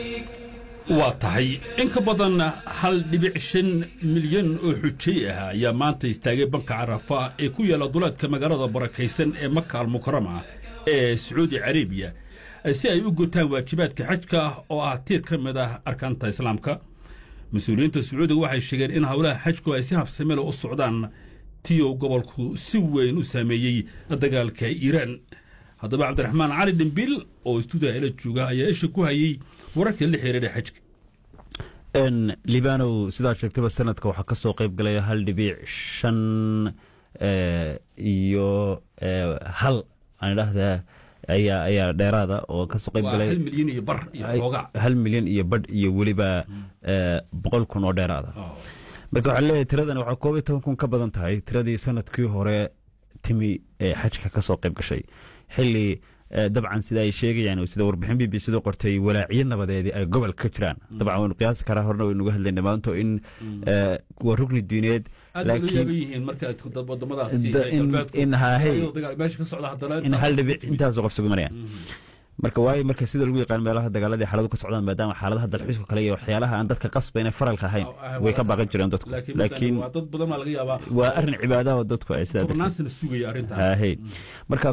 waa tahay in ka badan hal dhibic shan milyan oo xujay ah ayaa maanta istaagay banka carafa ee ku yaalla duleedka magaalada barakaysan ee maka almukarama ee sacuudi carabiya si ay u gutaan waajibaadka xajka oo ah tiir ka mid ah arkaanta islaamka mas-uuliyiinta sacuudiga waxay sheegeen in howlaha xajku ay si habsamele u socdaan tiyow gobolku si weyn u saameeyey dagaalka iiraan haddaba cabdiraxmaan cali dhimbil oo istuudiga ila jooga ayaa isha ku hayey wararka la xiriira xajka libanow sidaad sheegtaba sanadka waxaa ka soo qayb galaya hal dhibic shan iyo hal aan idhaahdaa ayaa ayaa dheeraada oo kasoo qayb galay hal milyan iyo bar iyo xoogaa hal milyan iyo badh iyo weliba boqol kun oo dheeraada marka waxaa leeyahay tiradan waxaa koob iyo toban kun ka badan tahay tiradii sanadkii hore timi ee xajka ka soo qayb gashay xilli dabcan sida ay sheegayaan sida warbixin b b c du qortay walaaciyo nabadeedii ay gobol ka jiraan dabcan waynu qiyaasi karaa horena waynuga hadlayna maanto in waa rugni diineed in hal dhibic intaasoo qof sugumanayaan marka waayo marka sida lagu yaqaan meelaha dagaaladii xaaladu ka socdaan maadaama xaaladaha dalxiisku kale iyo waxyaalaha aan dadka qasbayna faralka ahayn way ka baaqan jireen dadku laakiin waa arrin cibaadaha oo dadku ay sidaa marka